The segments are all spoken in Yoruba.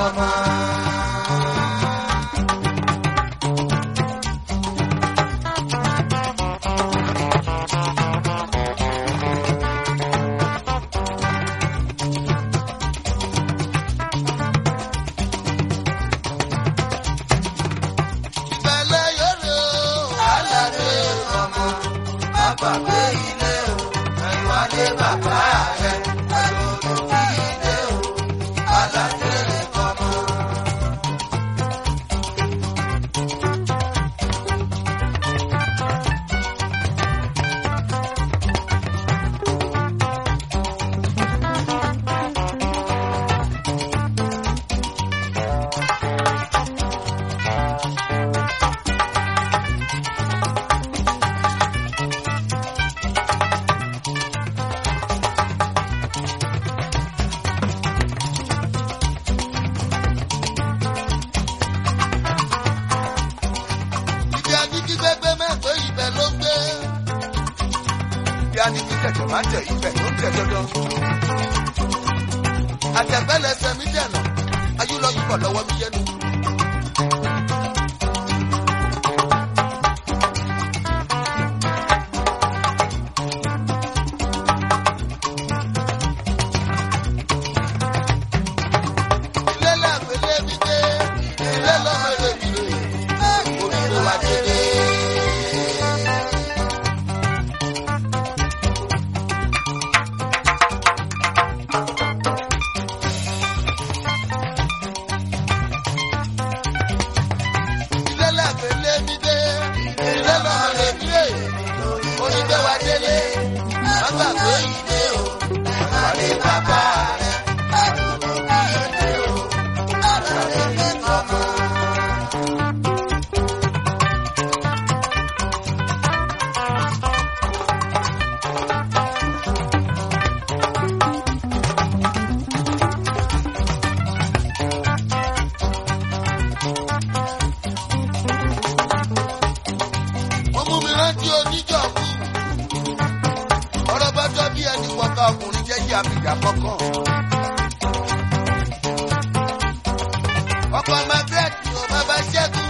fọmọ. ìbẹ̀lẹ̀ yóò aládé ọmọ bàbá gbé ilé o ẹ̀wálé bàbá rẹ̀ ẹ̀lòdò kí ilé o aládé ọmọ. ibi anigi gbẹgbẹ mẹ́tọ́ ibẹ̀ ló gbé. ibi anigi tẹ̀tẹ̀ máa tẹ̀ ibẹ̀ ló ń tẹ̀ dandan. àtẹ̀gbẹ́lẹsẹ̀ mi dẹ̀nà ayúlọ́yìnbọ̀ lọ́wọ́ mi yẹnu. ilé làgbélé mi dé ilé lọ́mọ èrè mi rè orí ló wá délé. ilé làgbélé mi dé ilé lọ́mọ èrè mi rè orí ló wá délé. má gbàgbé ilé o àlè bàbá rẹ̀ àdúgbò kí ilé o àlàlé mi tọ́mọ. ó mú mi rántí oníjọ̀kú. ọ̀rọ̀ bá tọ́ bí ẹni wọ́ká ọkùnrin jẹ́jẹ́ àbìjà kọ̀ọ̀kan. ọkọ̀ margaret ò bàbá ṣẹ́gun.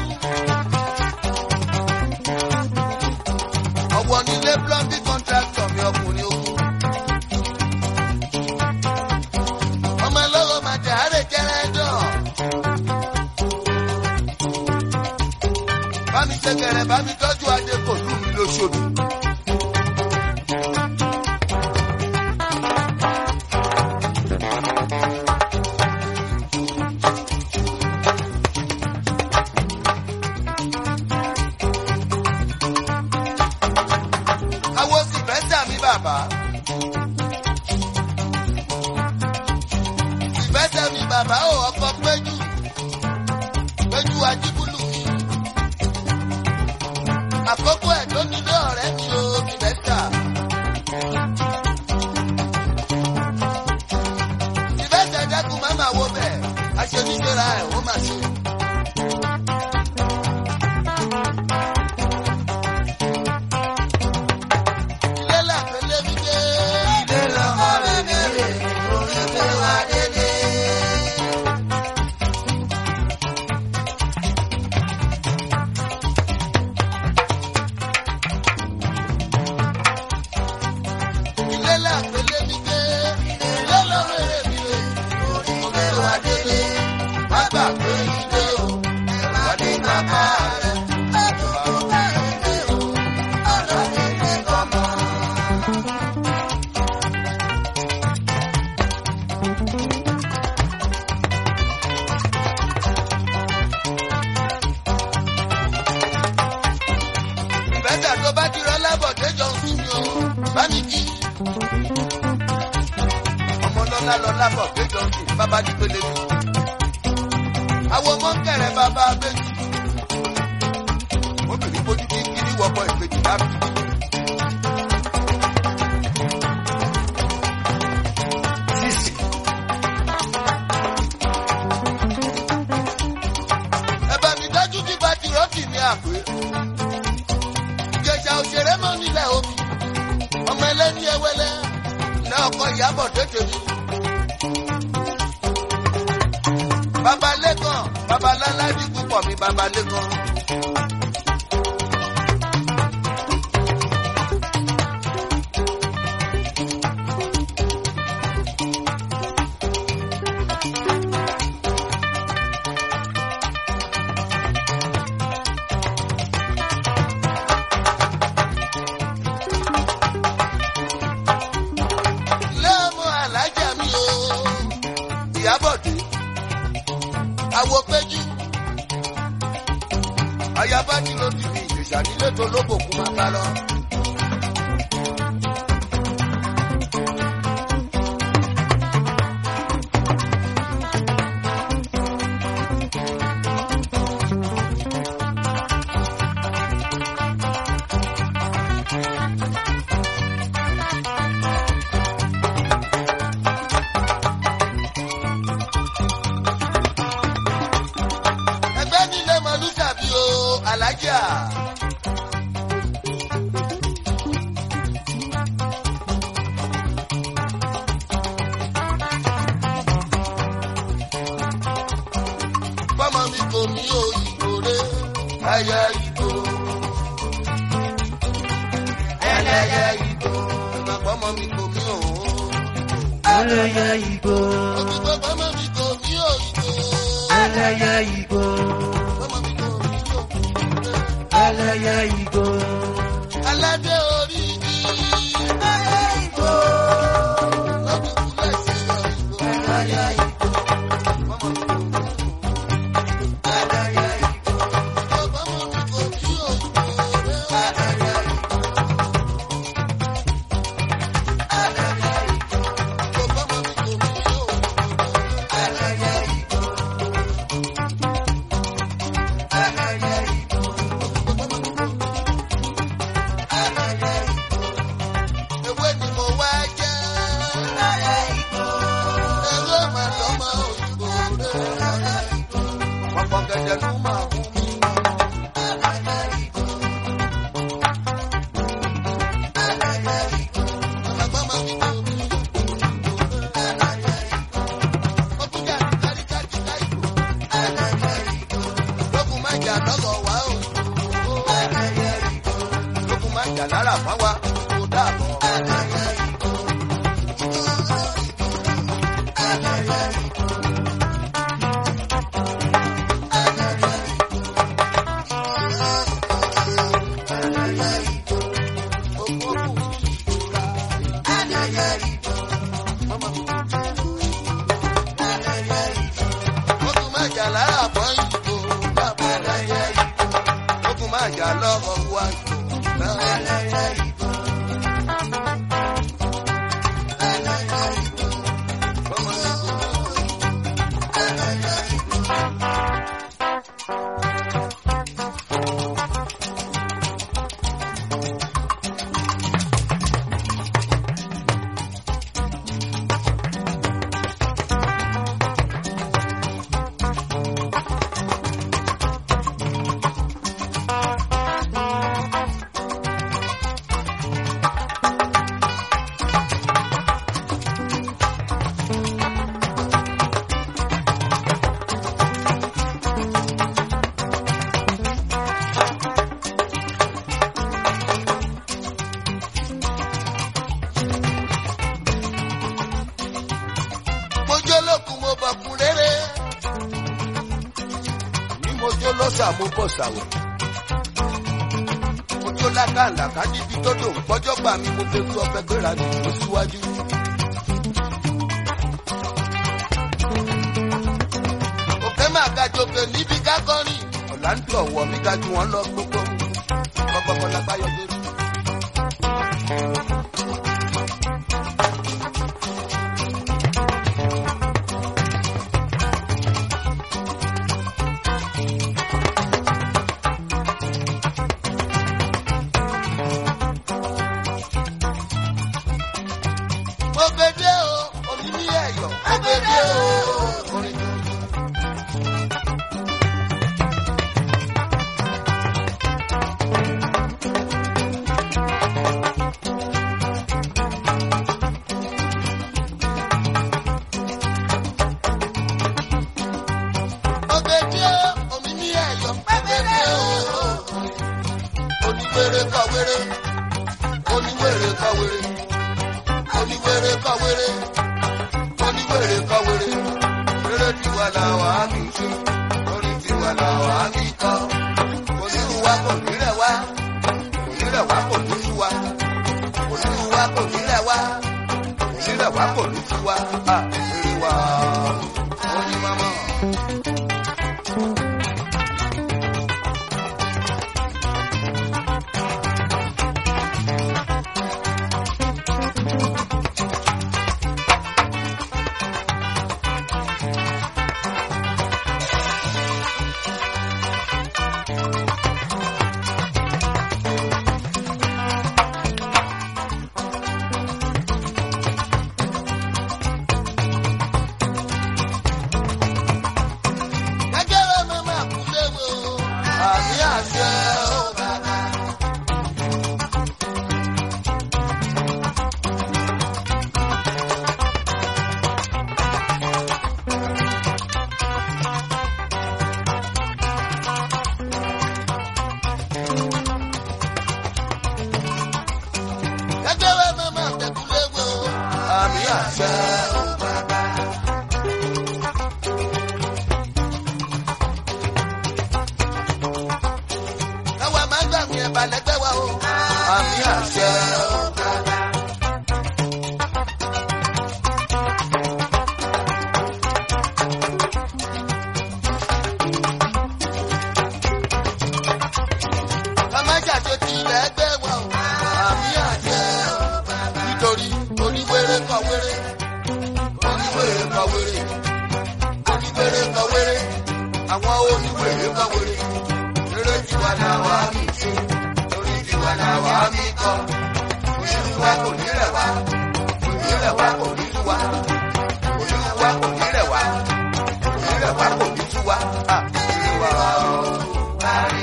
ọ̀wọ́ nílé plumbing contractor mi ọkùnrin ogun. ọmọ ẹlọ́rọ̀ màtẹ̀ àárẹ̀ jẹ́rẹ́ dán. bámi ṣẹkẹrẹ bámi tọ́jú adé kò lù mí lóṣooṣù. awo sì fẹ́ sàmì bàbá. ìfẹ́ sàmì bàbá ò ọkọ̀ péjú péjú ajíbúlù mi àkókò ẹ̀ tó nílé ọ̀rẹ́ mi o ìbẹ́sà. ìbẹ́sà dákun má máa wo bẹ́ẹ̀ aṣoníṣẹ́ra ẹ̀ ó máa ṣe. ilé làpẹ́lẹ́ mi dé. ilé lọ́mọ rẹ̀ mẹ́rẹ̀ orí pé wá dédé. ilé làpẹ́lẹ́ mi dé. ilé lọ́mọ rẹ̀ mi rè orí pé wá dédé. má gbàgbé ilé o ẹ̀wá ní bàbá rẹ̀. àdúgbò bá ilé o ọ̀rọ̀ ilé kọ́mọ. ìbẹ́jà tó bá ti rán lábọ̀dé jọ ń sùn ní o bá mi kí. ọmọ lọ́lá lọ lábọ̀dé jọ ń sùn bàbá ní pélé mi. àwọn ọmọ ń kẹrẹ bàbá abéjì. obìnrin bójú kí kiri wọ́pọ̀ ìbejì láàbì. sísì. ẹ bá mi dájú bí bá ti rọ́ọ̀tì ní àpè ìjẹ̀jà òṣèré mọ́ nílẹ̀ omi ọmọ ẹlẹ́ni ẹwẹ́lẹ́ ní ọkọ̀ ìyàbọ̀ tètè mi. babalẹ́kàn babaláládì púpọ̀ mi babalẹ́kàn. lẹ́mú alájà mi o ìyábọ̀dé àwọ̀ péjú ayaba tí ló ti fi ìjèṣà nílé tó lóbòkú máa bá lọ. ẹgbẹ́ nílé mọ̀lú tàbí o alájà. bọ́mọ mi kò ní òyìnbó rẹ̀ ẹyẹ ìbò. ẹlẹ́yẹ ìbò. ẹ̀gbọ́n bọ́mọ mi kò ní òun. ẹlẹ́yẹ ìgbò òkùnkùn bọ́mọ mi kò ní òyìnbó. ẹlẹ́yẹ ìgbò bọ́mọ mi kò ní òyìnbó. ẹlẹ́yẹ ìgbò aládé orí mi. ẹyẹ ìbò. lọ́dún kúlẹ̀ sí òyìnbó. ẹlẹ́yẹ ìgbò bọ́mọ mi kò ní òyìnbó. ẹlẹ́yẹ ìgbò bọ́mọ mi kò ní òyìnbó. ẹlẹ́yẹ ìgbò ẹlẹ́yẹ ìgbò bọ́mọ mi kò ní òyìnbó. ẹlẹ́yẹ ìgbò ẹlẹ́yẹ ìgbò ẹlẹ́yẹ ìgbò ewé ni mo wá jẹ́. ẹlẹ́yẹ ìgbò ewé màá lọ́mọ òyìnbó rẹ̀. ẹlẹ́yẹ ìgbò ọ̀pọ̀ gẹ̀dẹ̀ ló máa mú mi. ẹlẹ́yẹ ìgbò ẹlẹ́yẹ ìgbò bọ́mọ mi kò ní òyìnbó. ẹlẹ́yẹ ìgbò ọkùnrin àti káríkárí káìkó. ẹlẹ́yẹ ìgbò lókun má jà lọ́gọ̀ wá o. ẹlẹ́yẹ ìgbò lókun má jà lára fáwa kó dàbọ̀. ẹlẹ́yẹ ìgbò ẹlẹ́yẹ ìgbò ẹlẹ́yẹ ìgbò ẹlẹ́yẹ ìgbò Òkú òkú ìtura. ẹlẹ́yẹ ìgbò Bọ́mọ mi kò ní ẹlẹ́yẹ ìgbò lókun má jà lára fọ́ ìbò. dàbọ̀. ẹlẹ́yẹ ìgbò lókun má jà lọ́gọ̀ wá ìbò. ẹlẹ́yẹ ìgbò ẹlẹ́yẹ ìgbò bọ́mọ mi kò ní ẹlẹ́yẹ ìgbò. mo jó lókun mo bọ̀ fún rere. ní mo jó lọ́sà mo bọ̀ sàwẹ̀. mo jó lákàlàkà níbi tó dò ń pọ́jọ́ gbà mí mo fẹ́ tú ọbẹ̀ gbéra ní ìlú síwájú. òkè máa ga jòkè níbi kákọ́rì. ọ̀là ń tọ̀ wọ̀ mí ga ju wọn lọ gbogbo. kọ́kọ́kọ́ lápá yọ lórí. mo gbede o omi ní ẹ̀yọ̀ mo gbede o orin tuntun. kọ̀wéré oníwèrè kọ̀wéré oníwèrè kọ̀wéré eré tiwa làwọn á kì í ṣe orí tiwa làwọn á kì í kọ́ onírú wa kò ní rẹ̀ wá onírẹ̀ wá kò ní tú wa onírú wa kò ní rẹ̀ wá onírẹ̀ wá kò ní tú wa à eré wa ó ní mọ́mọ́. Gẹ́gẹ́rẹ́ mi máa kú léwu o, àmì àṣẹ o bàbá. Gẹ́gẹ́rẹ́ mi máa tẹ̀kú léwu o, àmì àṣẹ o bàbá. káwa máa gbàgbé ẹ̀bà lẹ́gbẹ́ wa o. àmì àṣẹ o bàbá. ká má ṣàṣe ti ilẹ̀ ẹgbẹ́ wa o. àmì àṣẹ o bàbá. nítorí oníwèrè kọ wéré oníwèrè kọ wéré oníwèrè kọ wéré àwọn oníwèrè kọ wéré eré tiwa làwa mi ṣe orí tiwa làwa mi kọ òṣèlú wa kò ní rẹ̀ wá òní rẹ̀ wá kò ní tú wa òṣèlú wa kò ní rẹ̀ wá òní rẹ̀ wá kò ní tú wa à ìlú wa ó parí.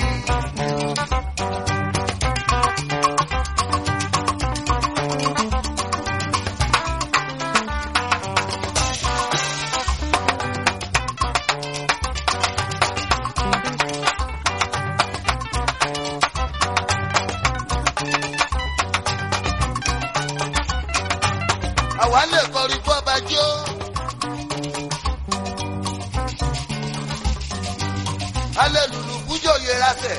àwa lè kọrin fún ọba jó. alẹ́ lùlù kújò yẹra sẹ̀.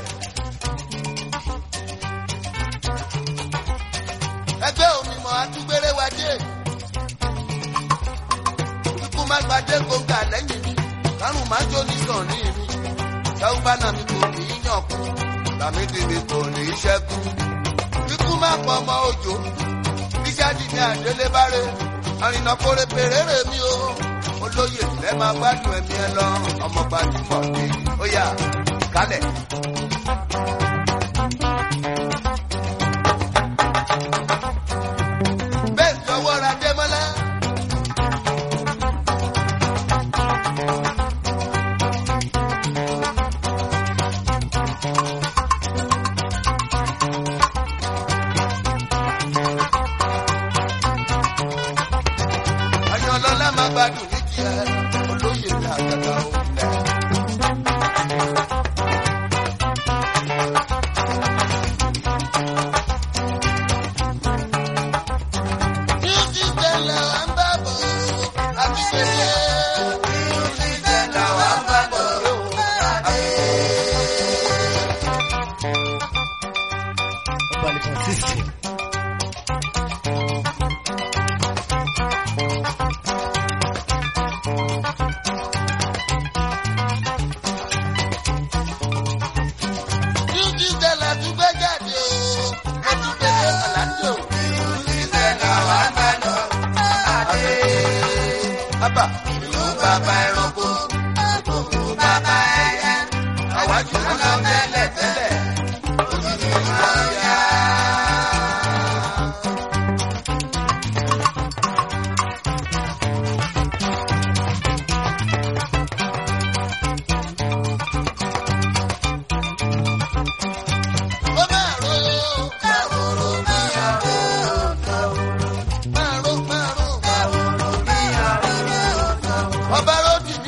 ẹgbẹ́ òmìmọ̀ atúgbére wa dé. ikú má gbadé gbòǹgà lẹ́yìn mi kárùn má jó ní sàn ní mi. sáwùbá náà mi kò ní í yàn kú làmídì mi kò ní í ṣẹ́kù. ikú má pọ̀ ọmọ òjò bíjáde ní àdélébáré àrìnà kórè pèrèrè mi o olóyè lẹ máa gbádùn ẹmí ẹ lọ ọmọ gbajúmọ̀ ni ó yà kálẹ̀. bẹ́ẹ̀ sọ́wọ́ ra démọ́lá. Ayọ̀lọ́lá máa gbádùn ní tiẹ̀ olóyè ní àgàgà òǹlẹ̀. Music tẹ̀lé wa ń bá bọ̀ àti pèsè. Music tẹ̀lé wa ń bá bọ̀ àti Vale, consiste. Music tẹ̀lé àtúgbẹ́ jáde o, àti pèsè àlàjò. Music tẹ̀lé wa ń bá lọ àti. Bàbá ìlú bàbá ẹranko, ìlú bàbá ẹyẹ. Àwájú wọn lọ tẹ́lẹ̀ tẹ́lẹ̀, òjijì máa yá. Ó máa ro káwòrò bí àrò máa ro máa ro káwòrò bí àrò ọba ròdì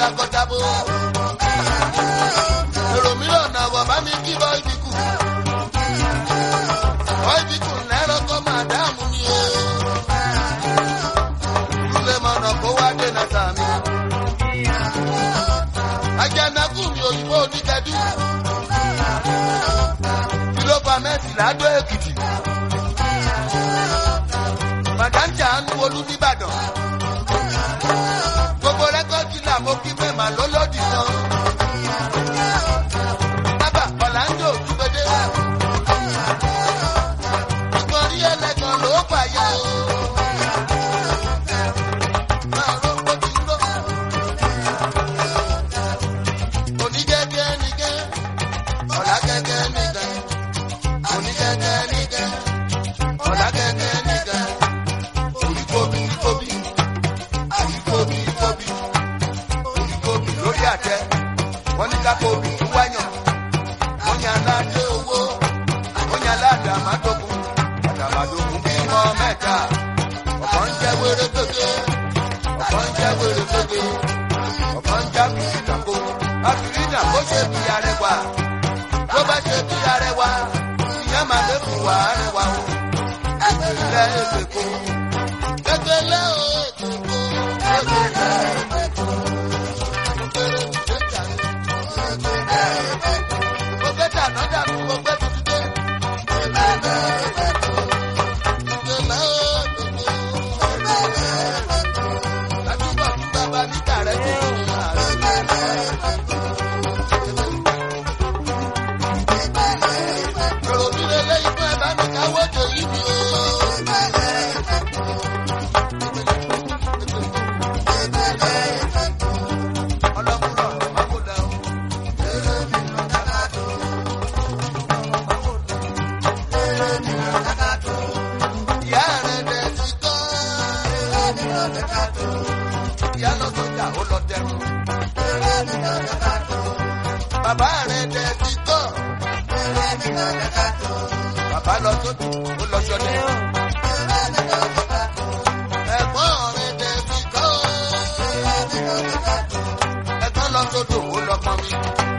takọtabo. èrò mìíràn náà wọ̀ bá mi kí bọ́ ibi kù. bọ́ ibi kù lẹ́rọ kọ́ máa dáàmú mi o. lulẹ̀ mọ̀nà kó wá dènà sàmì. ajanaku mi òyìnbó oníkẹ́dù. kìlófà mẹ́sì ládó èkìtì. màdáńjà ń wolú nìbàdàn. gbogbo rẹ́kọ̀dì là mo kí mẹ́mà lólódì tán. Bàbá Ọ̀làǹdò Dúgbẹ́dẹ́. Ìgbọ̀n rí ẹlẹ́gàn ló pààyà o. Máa ró bó ti ń ró. Onígẹ́gẹ́ nígẹ́, ọ̀làgẹ́gẹ́ nígẹ́. Onígẹ́gẹ́ nígẹ́, ọ̀làgẹ́gẹ́ nígẹ́. Oríkóbi kóbi, oríkóbi kóbi, oríkóbi lórí àtẹ. Wọ́n ní ká kóbi tún wáyàn. Wọ́n ní aládé owó, wọ́n ní aládé àmàdógún. Àdàmàdógún bímọ mẹ́ta. Ọ̀pọ̀ ń jẹ́ wéré gbégbé, ọ̀pọ̀ ń jẹ́ wéré gbégbé. Ọ̀pọ̀ ń já bí ìdàgbò. Àfìrínà kó ṣe bí arẹwà. Tó bá ṣe bí arẹwà, ìyẹn máa lè fún wa arẹwà o. Ìpínlẹ̀ Èkó. Kékeré o, Èkó. Kékeré Èkó. Mo gbé dàná dànù, mo gbé tuntun dé. Kékeré Èkó. Kékeré Èkó. Àdúgbò fún bàbá níta rẹ̀ tó kù ní àárẹ̀. Èrò mi lè lé ikú ẹ̀ bá mi káwọ́ jò yí mi o. Ọlọ́kùnrin ọ̀rọ̀ máa kó dà o. Ìyá rẹ̀ dẹ̀ ti kọ́. Ìyá lọ sọ́jà ó lọ dẹrùn. Bàbá rẹ̀ dẹ̀ ti kọ́. Bàbá lọ sódò ó lọ sọdẹ. Ẹ̀gbọ́n rẹ̀ dẹ̀ ti kọ́. Ẹ̀gbọ́n lọ sódò ó lọ pọnmi.